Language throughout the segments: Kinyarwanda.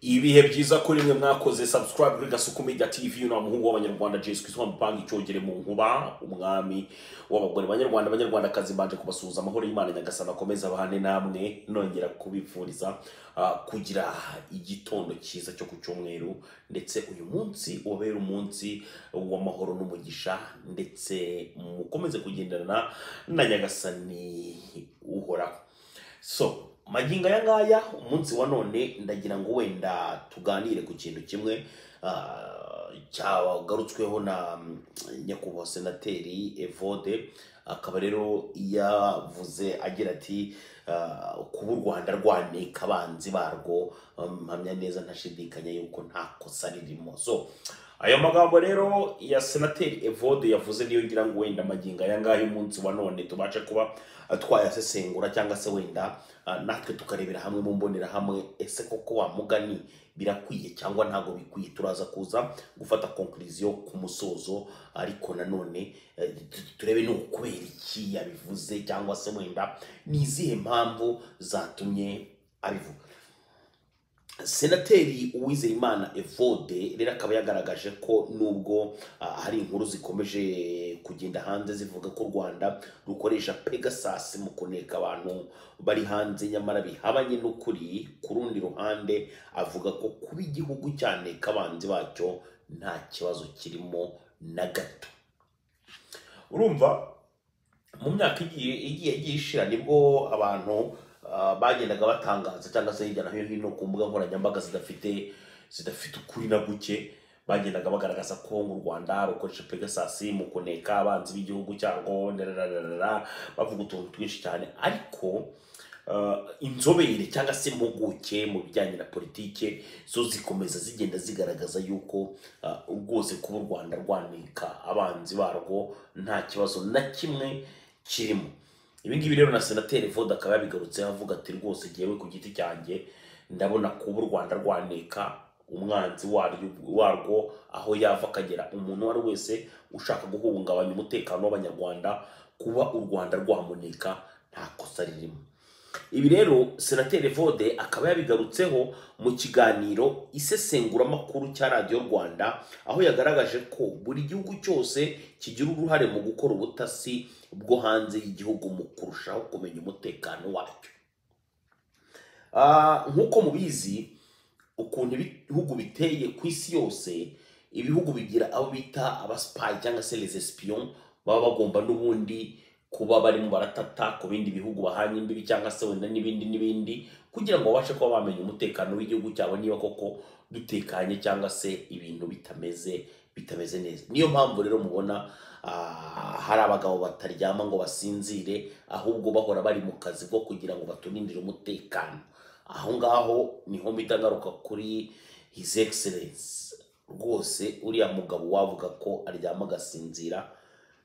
ibihe byiza kuri mwe mwakoze subscribe kuri gasuku media tv ni umuhungu w'abanyarwanda jesu kristo mupanga icyogere mu nkuba umwami w'abagore banyarwanda abanyarwandakazi mbanje kubasuhuza amahoro y'imana nyagasana akomeza abahane namwe nongera kubifuriza ah, kugira igitondo cyiza cyo ku cyumweru ndetse uyu munsi ubabere umunsi w'amahoro n'umugisha ndetse mukomeze kugendana na nyagasani uhoraho so magingo aya ngaya umunsi wa none ndagira ngo wenda tuganire ku kintu kimwe ah, cyagarutsweho na mm, nyakubahwa senateri evode akaba rero yavuze agira ati ah, kuba u rwanda rwanika abanzi barwo um, mpamya neza ntashidikanya yuko nta kosa ririmo so ayo magambo rero ya senateri evode yavuze niyo ngira ngo wenda magingo aya ngaya umunsi wa none tubashe kuba ah, twayasesengura cyangwa se wenda ah, natwe tukarebera hamwe mu mbonerahamwe ese koko wa mugani birakwiye cyangwa ntabwo bikwiye turaza kuza gufata konkuriziyo ku musozo ariko nanone eh, tu- turebe ni ukubera iki yabivuze cyangwa se wenda ni izihe mpamvu zatumye abivuga senateri uwizeyimana evode rero akaba yagaragaje ko nubwo ah, hari inkuru zikomeje kugenda hanze zivuga ko u rwanda rukoresha pegasasi mu kuneka abantu bari hanze nyamara bihabanye n'ukuri ku rundi ruhande avuga ko kuba igihugu cyaneka abanzi bacyo nta kibazo kirimo na gato urumva mu myaka igiye igiye igiye ishira nibwo abantu ah, bagendaga batangaza cyangwa se hirya no hino ku mbuga nkoranyambaga zidafite zidafite ukuri na guke bagendaga bagaragaza ko mu rwanda rukoresha pegasasi mu kuneka abanzi b'igihugu cyarwo ndarararara bavuga utuntu twinshi cyane ariko ah, inzobere cyangwa se impuguke mu bijyanye na politike zo zikomeza zigenda zigaragaza yuko ah, rwose kuba u rwanda rwanika abanzi barwo nta kibazo na kimwe kirimo ibi ngibi rero na senateri voda akaba yabigarutseho avuga ati rwose ngewe ku giti cyanjye ndabona kuba u rwanda rwaneka umwanzi waryo- warwo aho yava akagera umuntu uwo ari we wese ushaka guhungabanya umutekano w'abanyarwanda kuba u rwanda rwamunika nta kosa ririmo ibi rero senateri vode akaba yabigarutseho mu kiganiro isesenguramakuru cya radiyo rwanda aho yagaragaje ko buri gihugu cyose kigira uruhare mu gukora ubutasi bwo hanze y'igihugu mu kurushaho kumenya umutekano wacyo Ah, nk'uko mubizi ukuntu ibihugu biteye ku isi yose ibihugu bigira abo bita abasipayi cyangwa se les espions baba bagomba n'ubundi kuba barimo baratata ku bindi bihugu bahanye imbibi cyangwa se wenda n'ibindi n'ibindi kugira ngo babashe kuba bamenya umutekano w'igihugu cyabo niba koko dutekanye cyangwa se ibintu bitameze bitameze neza niyo mpamvu rero mubona ah, hari abagabo bataryama ngo basinzire ahubwo bahora bari mu kazi ko kugira ngo baturindire umutekano aho ngaho niho mpita ngaruka kuri his excellence rwose uriya mugabo wavuga ko aryama agasinzira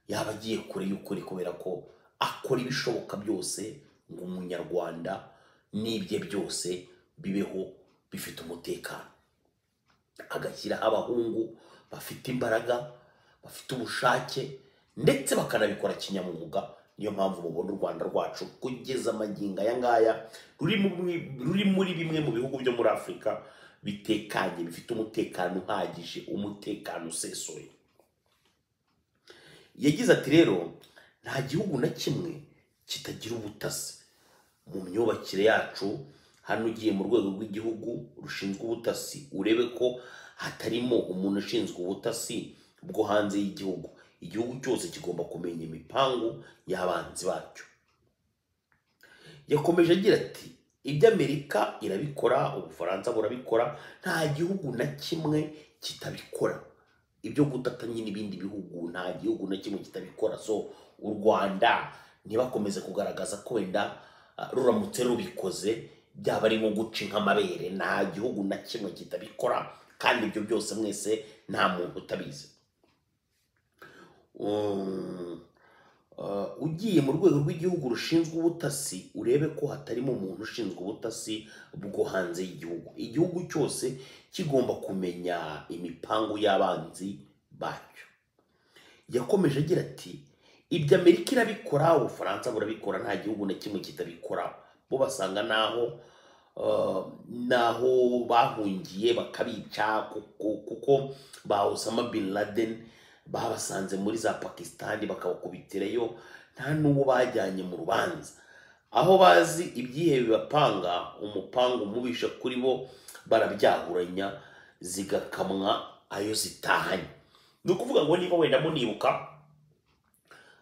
yaba agiye kure y'ukuri kubera ko akora ibishoboka byose ngo umunyarwanda n'ibye byose bibeho bifite umutekano agashyiraho abahungu bafite imbaraga bafite ubushake ndetse bakanabikora kinyamwuga niyo mpamvu mubona u rwanda rwacu kugeza amagingo aya ngaya ruri muri- ruri muri bimwe mu bihugu byo muri afurika bitekanye bifite umutekano uhagije umutekano usesuye yagize ati rero nta gihugu na kimwe kitagira ubutasi mu myubakire yacu hano ugiye mu rwego rw'igihugu rushinzwe ubutasi urebe ko hatarimo umuntu ushinzwe ubutasi bwo hanze y'igihugu igihugu cyose kigomba kumenya imipangu y'abanzi bacyo yakomeje agira ati ibyo amerika irabikora ubufaransa burabikora nta gihugu na kimwe kitabikora ibyo gutatanya n'ibindi bihugu nta gihugu na kimwe kitabikora so u rwanda ntibakomeze kugaragaza ko wenda ah, ruramutse rubikoze byaba ari nko guca inka amabere nta gihugu na kimwe kitabikora kandi ibyo byose mwese nta muntu utabizi Um, ah, ugiye mu rwego rw'igihugu rushinzwe ubutasi urebe ko hatarimo umuntu ushinzwe ubutasi bwo hanze y'igihugu igihugu cyose kigomba kumenya imipangu y'abanzi bacyo yakomeje agira ati ibyo amerika irabikora ubufaransa burabikora nta gihugu na kimwe kitabikora bo basanga naho ah, n'aho bahungiye bakabica kuko- kuko ba Osama bin Laden babasanze muri za Pakistan bakabakubitirayo nta n'uwo bajyanye mu rubanza aho bazi ibyihebe bibapanga umupanga umubisha kuri bo barabyahuranya zigakamwa ayo zitahanye ni ukuvuga ngo niba wenda munibuka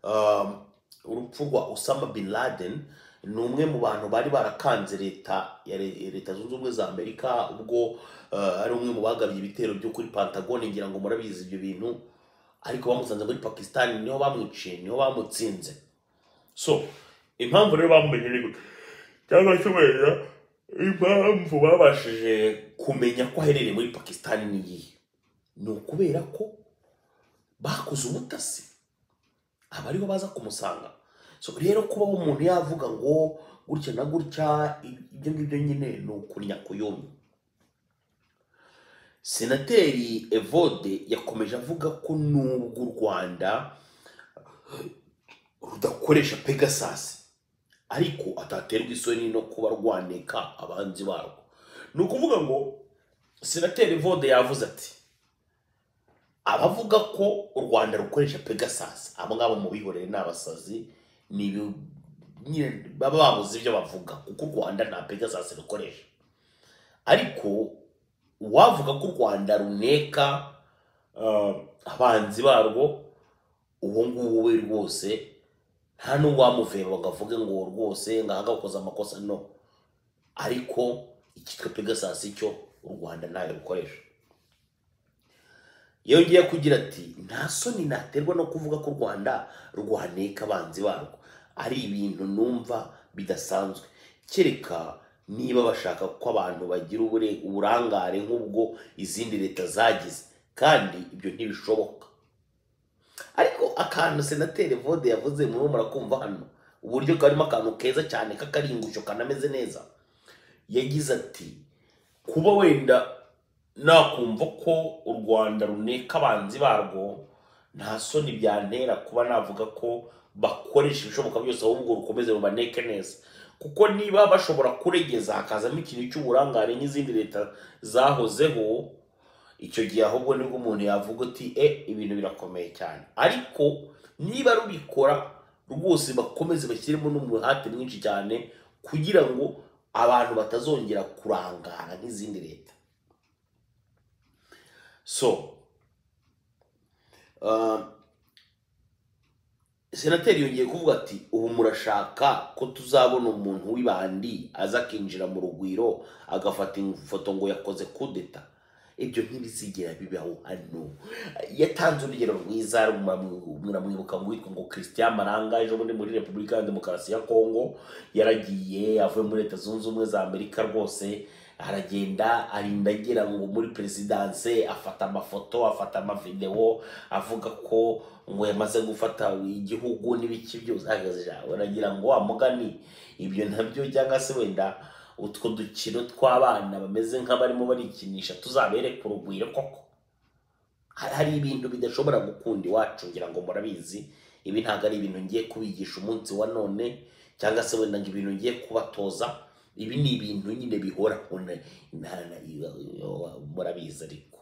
um, urupfu rwa Osama bin Laden ni umwe mu bantu bari barakanze leta ya re- leta zunze ubumwe za Amerika ubwo uh, ari umwe mu bagabye ibitero byo kuri Pentagon ngira ngo murabizi ibyo bintu ariko bamusanze muri Pakistan niho bamwiciye niho bamutsinze so impamvu rero bamumenye ni gute cyangwa se wenda impamvu babashije kumenya ko aherereye muri Pakistan ni iyihe ni ukubera ko bakoze ubutasi aba ariho baza kumusanga so rero kubaho umuntu yavuga ngo gutya na gutya ibyo ngibyo nyine ni ukurya kuyomi senateri evode yakomeje avuga ko nubwo u rwanda rudakoresha pegasus ariko ataterwa isoni no kuba rwaneka abanzi barwo ni ukuvuga ngo senateri evode yavuze ati abavuga ko u rwanda rukoresha pegasus abo ngabo mubihorere ni abasazi ni ibi- nyine baba babuze ibyo bavuga kuko u rwanda nta pegasus rukoresha ariko uwavuga ko u rwanda runeka uh, abanzi barwo uwo nguwo we rwose nta n'uwamuveba ngo avuge ngo rwose ngahaga ukoze amakosa no ariko icyitwa pegasus cyo u rwanda ntayo rukoresha yongeye kugira ati nta soni naterwa no kuvuga ko u rwanda rwaneka abanzi barwo ari ibintu numva bidasanzwe kereka niba bashaka ko abantu bagira ubure- uburangare nk'ubwo izindi leta zagize kandi ibyo ntibishoboka ariko akantu senateri vode yavuze muri murakumva hano uburyo karimo akantu keza cyane k'akaringusho kanameze neza yagize ati kuba wenda nakumva ko u rwanda runeka abanzi barwo nta soni byantera kuba navuga ko bakoresha ibishoboka byose ahubwo rukomeze rubaneke neza kuko niba bashobora kuregeza hakazamo ikintu cy'uburangare nk'izindi leta zahozeho icyo gihe ahubwo nibwo umuntu yavuga ati e ibintu birakomeye cyane ariko niba rubikora rwose bakomeze bashyiremo n'umuhate mwinshi cyane kugira ngo abantu batazongera kurangara nk'izindi leta so um, senateri yongeye kuvuga ati ubu murashaka ko tuzabona umuntu w'ibandi aza akinjira mu rugwiro agafata ifoto ngo yakoze kudeta ibyo ntibizigera bibaho hano yatanze urugero rwiza muramwi- muramwibuka ngo witwa ngo christian maranga ejo bundi muri repubulika ya demokarasi ya kongo yaragiye avuye muri leta zunze ubumwe za amerika rwose aragenda arinda agera ngo muri perezidanse afata amafoto afata amavidewo avuga ko ngo yamaze gufata igihugu n'ibiki byose ahagaze ijambo. aragira ngo amugani ibyo nabyo cyangwa se wenda utwo dukino tw'abana bameze nk'abarimo barikinisha tuzabereke urugwiro koko hari hari ibintu bidashobora gukunda iwacu ngira ngo murabizi ibi ntabwo ari ibintu ngiye kubigisha umunsi wa none cyangwa se wenda ngo ibintu ngiye kubatoza ibi ni ibintu nyine bihoraho na- na- na- murabizi ariko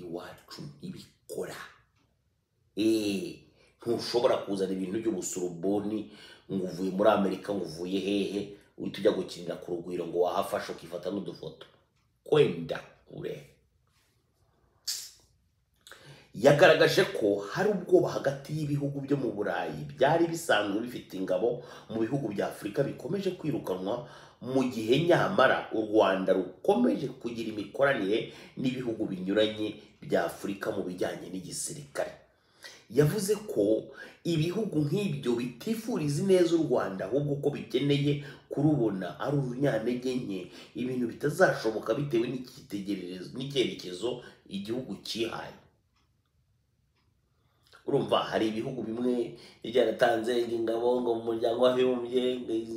iwacu ntibikora Eh, ntushobora kuzana ibintu by'ubusuruboni ngo uvuye muri amerika ngo uvuye hehe uhita ujya gukinira ku rugwiro ngo wahafashe ukifata n'udufoto kwenda kure yagaragaje ko hari ubwoba hagati y'ibihugu byo mu burayi byari bisanzwe bifite ingabo mu bihugu bya afurika bikomeje kwirukanwa mu gihe nyamara u rwanda rukomeje kugira imikoranire n'ibihugu binyuranye bya afurika mu bijyanye n'igisirikare yavuze ko ibihugu nk'ibyo bitifuriza ineza u rwanda ahubwo ko bikeneye kurubona ari urunyantege nke ibintu bitazashoboka bitewe n'icyitegererezo n'icyerekezo igihugu cyihaye urumva hari ibihugu bimwe byaratanze ingabo ngo mu muryango w'abibumbye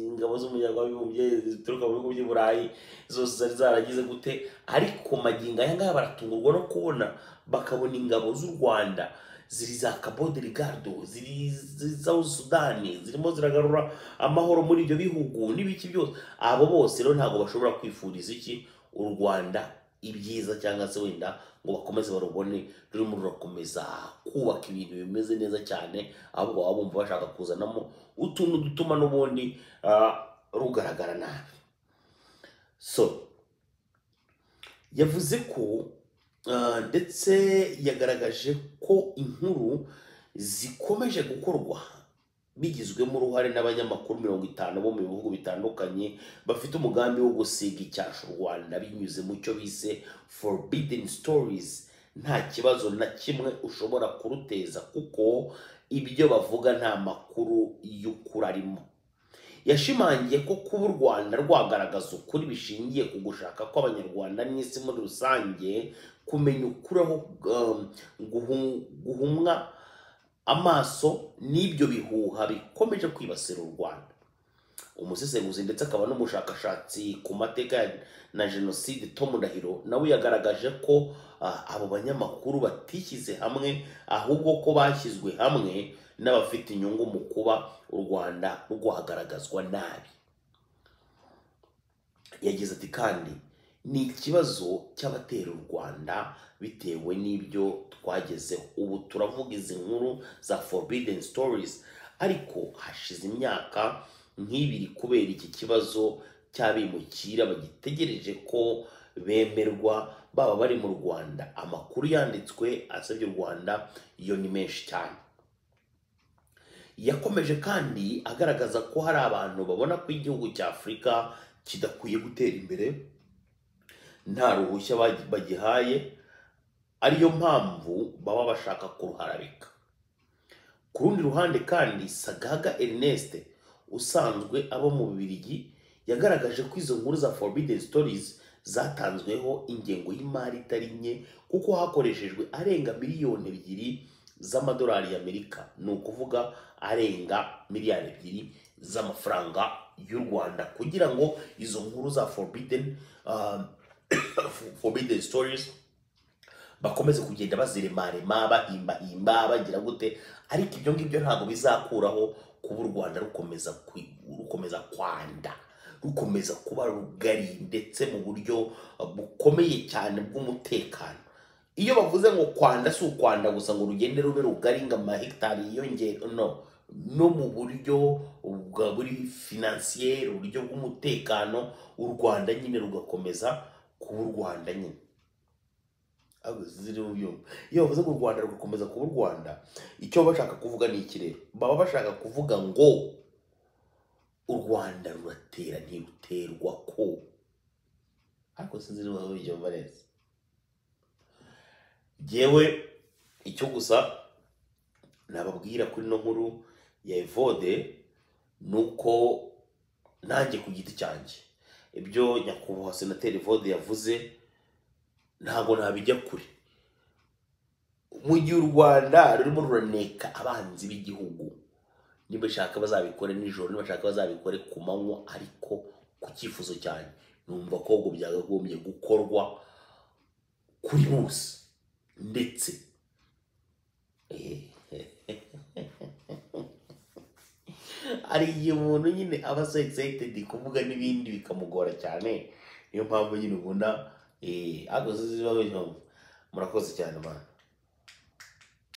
ingabo z'umuryango w'abibumbye zituruka mu bihugu by'i burayi zose zari zaragize gute ariko magingo aya ngaya baratungurwa no kubona bakabona ingabo z'u rwanda ziri za cabo delgado ziri za sudani zirimo ziragarura amahoro muri ibyo bihugu n'ibiki byose abo bose rero ntabwo bashobora kwifuriza iki u rwanda ibyiza cyangwa se wenda ngo bakomeze barubone rurimo rurakomeza kubaka ibintu bimeze neza cyane ahubwo baba bumva bashaka kuzanamo utuntu dutuma n'ubundi ah, rugaragara nabi so yavuze ko ah, ndetse yagaragaje ko inkuru zikomeje gukorwa bigizwemo uruhare n'abanyamakuru mirongo itanu bo mu bihugu bitandukanye bafite umugambi wo gusiga icyasha u rwanda binyuze mu cyo bise forbidden stories nta kibazo na kimwe ushobora kuruteza kuko ibyo bavuga nta makuru y'ukuri arimo yashimangiye ko kuba u rwanda rwagaragaza ukuri bishingiye ku gushaka kw'abanyarwanda n'isi muri rusange kumenya ukuri aho um, guhu- guhumwa amaso n'ibyo bihuha bikomeje kwibasira u rwanda umusesenguzi ndetse akaba n'umushakashatsi ku mateka ya- na jenoside tom ndahiro nawe yagaragaje ko ah, abo banyamakuru batishyize hamwe ahubwo ko bashyizwe hamwe n'abafite inyungu mu kuba u rwanda rwagaragazwa nabi yagize ati kandi ni ikibazo cy'abatera u rwanda bitewe n'ibyo twagezeho ubu turavuga izi nkuru za forbidden stories ariko hashize imyaka nk'ibiri kubera iki kibazo cy'abimukira bagitegereje ko bemerwa baba bari mu rwanda amakuru yanditswe asebya u rwanda yo ni menshi cyane yakomeje kandi agaragaza ko hari abantu babona ko igihugu cya afurika kidakwiye gutera imbere nta ruhushya bagi- bagihaye ariyo mpamvu baba bashaka kuruharabika ku rundi ruhande kandi sagaga ernest usanzwe aba mu bubirigi yagaragaje ko izo nkuru za forbidden stories zatanzweho ingengo y'imari itari nke kuko hakoreshejwe arenga miliyoni ebyiri z'amadolari y'amerika ni ukuvuga arenga miliyari ebyiri z'amafaranga y'u rwanda kugira ngo izo nkuru za forbidden, uh, forbidden stories bakomeze kugenda baziremarema bahimbahimba bagira gute ariko ibyo ngibyo ntabwo bizakuraho kuba u rwanda rukomeza kwi- rukomeza kwanda rukomeza kuba rugari ndetse mu buryo uh, bukomeye cyane bw'umutekano iyo bavuze ngo kwanda si ukwanda gusa ngo rugende rube rugari ngo amahegitari yiyongere no no mu buryo bwa buri finansiyeri uburyo bw'umutekano u rwanda nyine rugakomeza kuba u rwanda nyine Ahubwo ziri mu byuma. iyo bavuze ngo u rwanda rugakomeza kuba u rwanda icyo baba bashaka kuvuga ni iki rero baba bashaka kuvuga ngo u rwanda ruratera ntiruterwa ko ariko sinzi niba babyumva neza jyewe icyo gusa nababwira kuri ino nkuru ya evode ni uko nanjye ku giti cyanjye ibyo nyakubahwa senateri evode yavuze ntabwo nabijya kure mu gihe u rwanda rurimo ruraneka abanzi b'igihugu nibashaka bazabikore nijoro nibashaka bazabikore ku manywa ariko ku cyifuzo cyane numva ko ubwo byakagombye gukorwa kuri bose ndetse hari igihe umuntu nyine aba so excited kuvuga n'ibindi bikamugora cyane niyo mpamvu nyine ubona eh, ariko sinzi niba murakoze cyane mwana